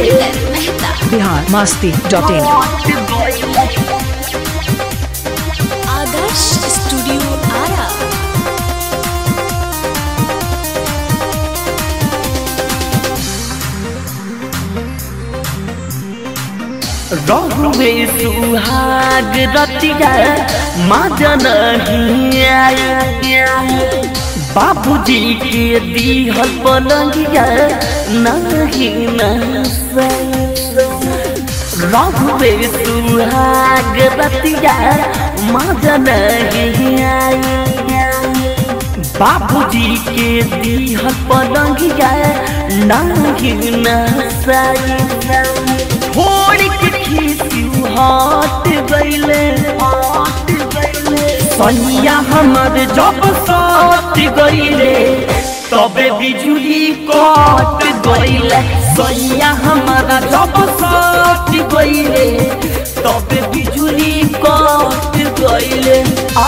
Mehta Bihar Masti dot in Adarsh studio Ara रहुए सुहाग रतिया माजन बाबूजी के दीहल पलंगिया नहीं रहुए सुहाग रतिया माजन बाबूजी के दीहल पलंगिया नहीं नसाई थोड़ी के खीसी हट गईले सैया हमर जब सट गईले तबे बिजुली कट गईले सैया हमारा जब सट गईले तबे बिजुली कट गईले आ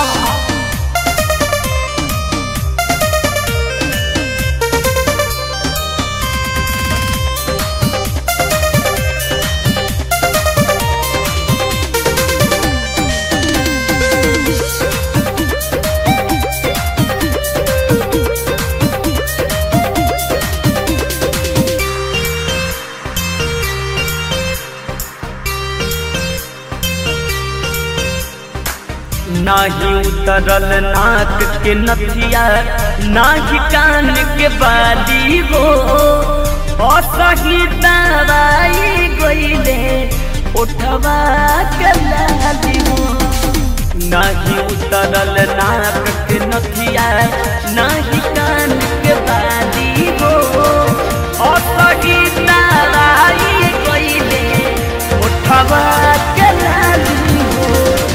नाही उतरल नाक के नथिया नाही कान के बाली हो असही दवाई गईले उठवा के लाली हो नाही उतरल नाक के नथिया नाही कान के बाली हो असही दवाई गईले उठवा के लाली हो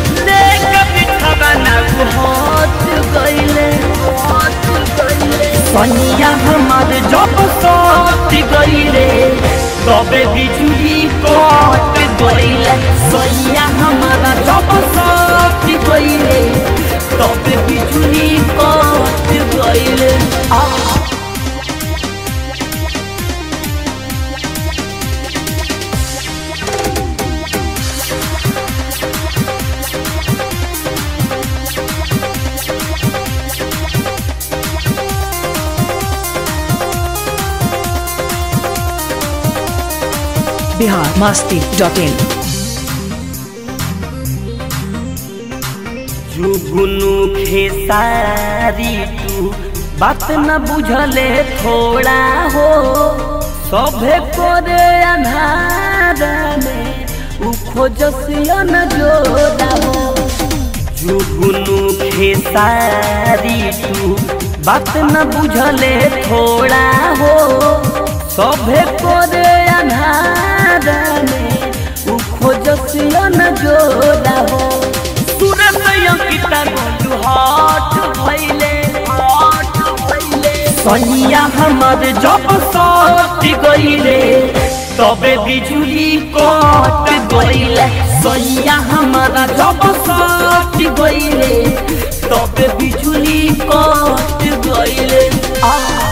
सैया हमार जब सट गईले तबे बिजुली कट गईले सैया हमारा जब सट गईले तबे बिजुली कट गईले आ बिहार मस्ती डॉट इन जुगुनु खेसारी तू बात न बुझले थोड़ा हो सभे करे अन्हार में उ खोजसिया न जोड़ा हो जुगुनु खेसारी तू बात न बुझले थोड़ा हो सभे करे अन्हार में उ खोजसिया न जोड़ा हो सूरत अंकिता गोलू हट भइले हट भइले सैया हमर जब सट गइले तबे बिजुली कट गइले सैया हमारा जब सट गइले तबे बिजुली कट गइले आ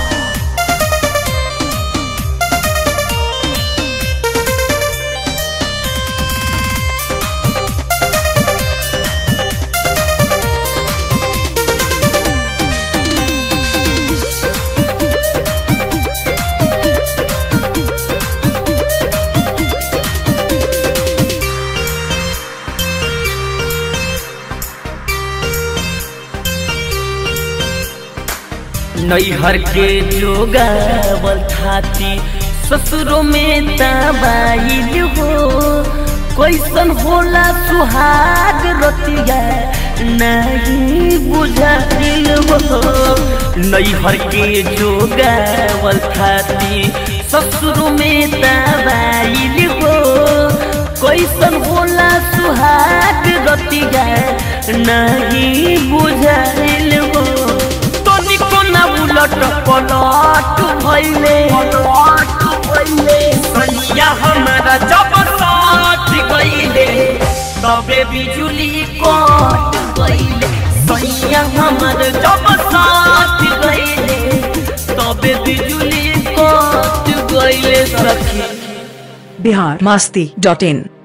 नैहर के जोगावल थाती ससुरो में तबाइल हो कैसन होला सुहाग रतिया नहीं बुझाइल हो नैहर के जोगावल थाती ससुरो में तबाइल हो कैसन होला सुहाग रतिया नहीं बुझाइल हो तनिको ना उलट पलट भइले पलट भइले सैया हमारा जब साथ गइले तबे बिजुली कट गइले सैया हमारा जब साथ गइले तबे बिजुली कट गइले सखी बिहार मास्ती डॉट इन